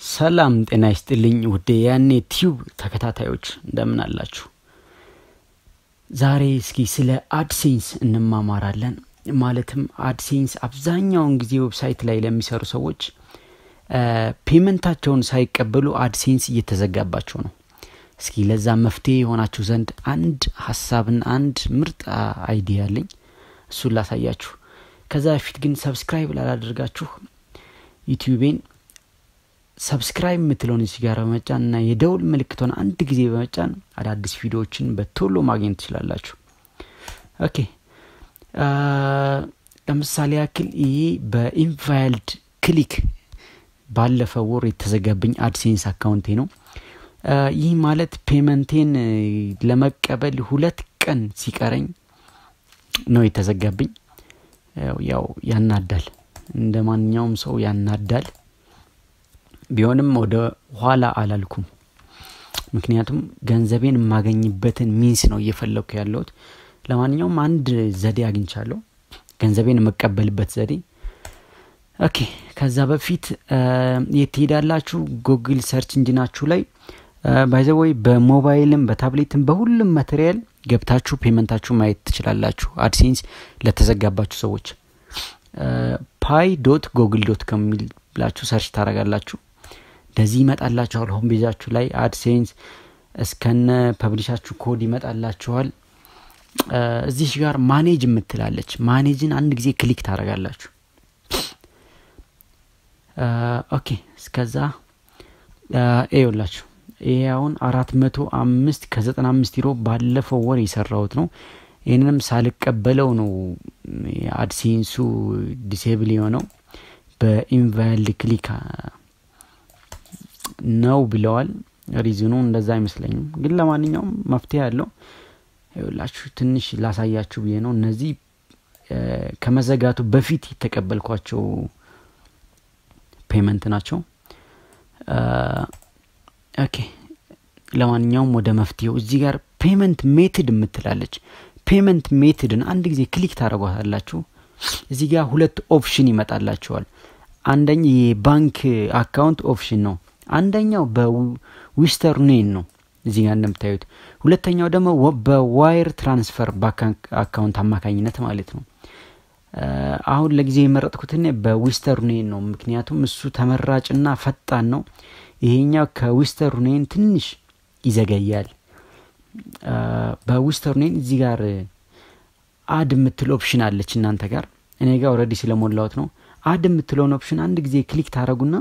ሰላም ጤና ይስጥልኝ ውድ ያኔ ቲዩብ ተከታታዮች እንደምን አላችሁ? ዛሬ እስኪ ስለ አድሴንስ እንማማራለን። ማለትም አድሴንስ አብዛኛውን ጊዜ ዌብሳይት ላይ ለሚሰሩ ሰዎች ፔመንታቸውን ሳይቀበሉ አድሴንስ እየተዘጋባቸው ነው። እስኪ ለዛ መፍትሄ የሆናችሁ ዘንድ አንድ ሀሳብና አንድ ምርጥ አይዲያ አለኝ። እሱን ላሳያችሁ። ከዛ በፊት ግን ሰብስክራይብ ላላደርጋችሁ ዩቲዩቤን ሰብስክራይብ የምትለውን እዚህ ጋር በመጫን እና የደውል ምልክቷን አንድ ጊዜ በመጫን አዳዲስ ቪዲዮዎችን በቶሎ ማግኘት ትችላላችሁ። ኦኬ ለምሳሌ ያክል ይሄ በኢንቫይልድ ክሊክ ባለፈው ወር የተዘጋብኝ አድሴንስ አካውንቴ ነው። ይህ ማለት ፔመንቴን ለመቀበል ሁለት ቀን ሲቀረኝ ነው የተዘጋብኝ። ያው ያናዳል፣ እንደ ማንኛውም ሰው ያናዳል። ቢሆንም ወደ ኋላ አላልኩም። ምክንያቱም ገንዘቤን የማገኝበትን ሚንስ ነው እየፈለግኩ ያለሁት። ለማንኛውም አንድ ዘዴ አግኝቻለሁ፣ ገንዘቤን የመቀበልበት ዘዴ። ኦኬ ከዛ በፊት የት ትሄዳላችሁ? ጉግል ሰርች እንጂናችሁ ላይ ባይዘወይ በሞባይልም በታብሌትም በሁሉም ማቴሪያል ገብታችሁ ፔመንታችሁ ማየት ትችላላችሁ። አድሴንስ ለተዘጋባችሁ ሰዎች ፓይ ዶት ጎግል ዶት ከሚል ብላችሁ ሰርች ታደርጋላችሁ። እንደዚህ ይመጣላችኋል። ሆም ቤዛችሁ ላይ አድሴንስ እስከነ ፐብሊሻችሁ ኮድ ይመጣላችኋል። እዚሽ ጋር ማኔጅ የምትላለች ማኔጅን አንድ ጊዜ ክሊክ ታደርጋላችሁ። ኦኬ እስከዛ ይኸውላችሁ ይሄ አሁን አራት መቶ አምስት ከዘጠና አምስት ዩሮ ባለፈው ወር የሰራሁት ነው። ይህንንም ሳልቀበለው ነው አድሴንሱ ዲሴብል የሆነው በኢንቫልድ ክሊክ ነው ብለዋል። ሪዝኑ እንደዛ አይመስለኝም፣ ግን ለማንኛውም መፍትሄ ያለው ይኸውላችሁ ትንሽ ላሳያችሁ ብዬ ነው። እነዚህ ከመዘጋቱ በፊት የተቀበልኳቸው ፔመንት ናቸው። ኦኬ ለማንኛውም ወደ መፍትሄው እዚህ ጋር ፔመንት ሜትድ የምትላለች ፔመንት ሜትድን አንድ ጊዜ ክሊክ ታደረጓታላችሁ። እዚህ ጋር ሁለት ኦፕሽን ይመጣላችኋል። አንደኛ የባንክ አካውንት ኦፕሽን ነው። አንደኛው በዊስተርኔን ነው እዚህ ጋር እንደምታዩት። ሁለተኛው ደግሞ በዋይር ትራንስፈር በአካውንት አማካኝነት ማለት ነው። አሁን ለጊዜ የመረጥኩት እኔ በዊስተርኔን ነው፣ ምክንያቱም እሱ ተመራጭና ፈጣን ነው። ይሄኛው ከዊስተርኔን ትንሽ ይዘገያል። በዊስተርኔን እዚህ ጋር አድ የምትል ኦፕሽን አለች እናንተ ጋር፣ እኔ ጋር ኦልሬዲ ስለሞላሁት ነው። አድ የምትለውን ኦፕሽን አንድ ጊዜ ክሊክ ታደረጉና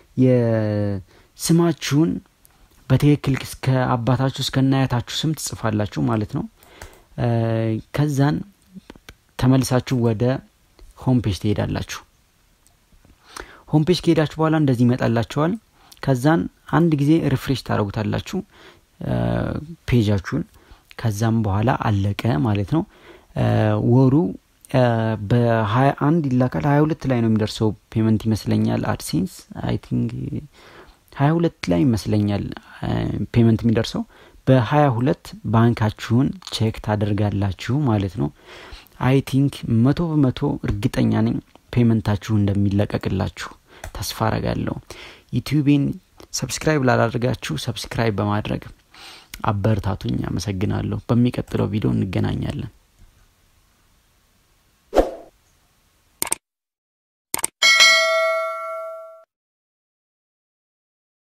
የስማችሁን በትክክል እስከ አባታችሁ እስከ እናያታችሁ ስም ትጽፋላችሁ ማለት ነው። ከዛን ተመልሳችሁ ወደ ሆም ፔጅ ትሄዳላችሁ። ሆም ፔጅ ከሄዳችሁ በኋላ እንደዚህ ይመጣላችኋል። ከዛን አንድ ጊዜ ሪፍሬሽ ታደረጉታላችሁ ፔጃችሁን። ከዛም በኋላ አለቀ ማለት ነው። ወሩ በሀያ አንድ ይላካል። ሀያ ሁለት ላይ ነው የሚደርሰው ፔመንት ይመስለኛል። አድሴንስ አይ ቲንክ ሀያ ሁለት ላይ ይመስለኛል ፔመንት የሚደርሰው። በሀያ ሁለት ባንካችሁን ቼክ ታደርጋላችሁ ማለት ነው። አይ ቲንክ መቶ በመቶ እርግጠኛ ነኝ ፔመንታችሁ እንደሚለቀቅላችሁ ተስፋ አረጋለሁ። ዩቲዩቤን ሰብስክራይብ ላላደርጋችሁ ሰብስክራይብ በማድረግ አበረታቱኝ። አመሰግናለሁ። በሚቀጥለው ቪዲዮ እንገናኛለን።